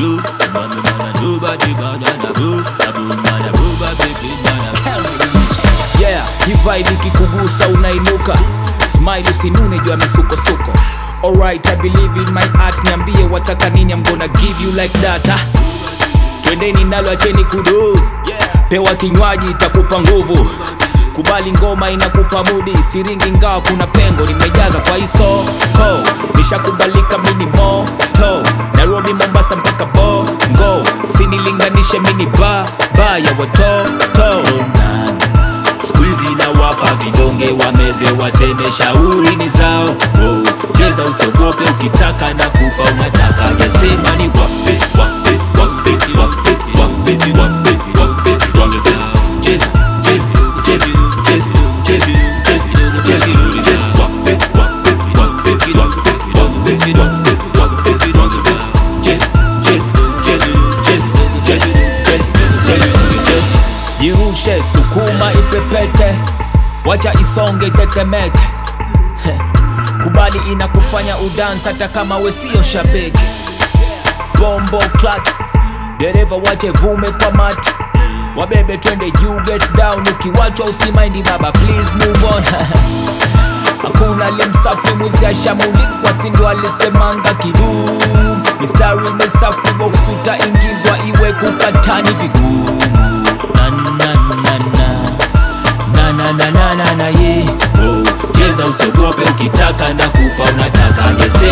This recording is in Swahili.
do, mami mana do body banana do, abu mana buba baby mana. yeah hii vibe ikikugusa unainuka smile usinune juu ya misukosuko alright i believe in my art niambie wataka nini i'm gonna give you like that ah. twendeni nalo acheni kuduz pewa kinywaji itakupa nguvu kubali ngoma inakupa mudi siringi ngawa kuna pengo nimejaza kwa isoko nishakubalika mini moto nairobi mombasa mpaka bongo sinilinganishe mini ba ba ya watoto Squeezy na wapa vidonge wameze wateme shauri ni zao oh, cheza usiogope ukitaka na kupa unataka yasema ni wape wape wape wape wape wape wape wape zao cheza cheza cheza cheza cheza cheza cheza cheza wape wape wape wape wape wape wape wape zao cheza cheza cheza cheza cheza cheza cheza cheza jirushe sukuma ipepete wacha isonge itetemeke Heh. kubali inakufanya udans hata kama we sio shabiki bombo clat dereva wache vume kwa mati wabebe twende you get down ukiwachwa usimaindi baba please move on hakuna limsafi mwizi ashamulikwa sindo alisemanga kidum mistari mesafi boksuta ingizwa iwe kukatani vigumu na na na na na na na na na na ye Oh, cheza usiogope ukitaka na kupa unataka yese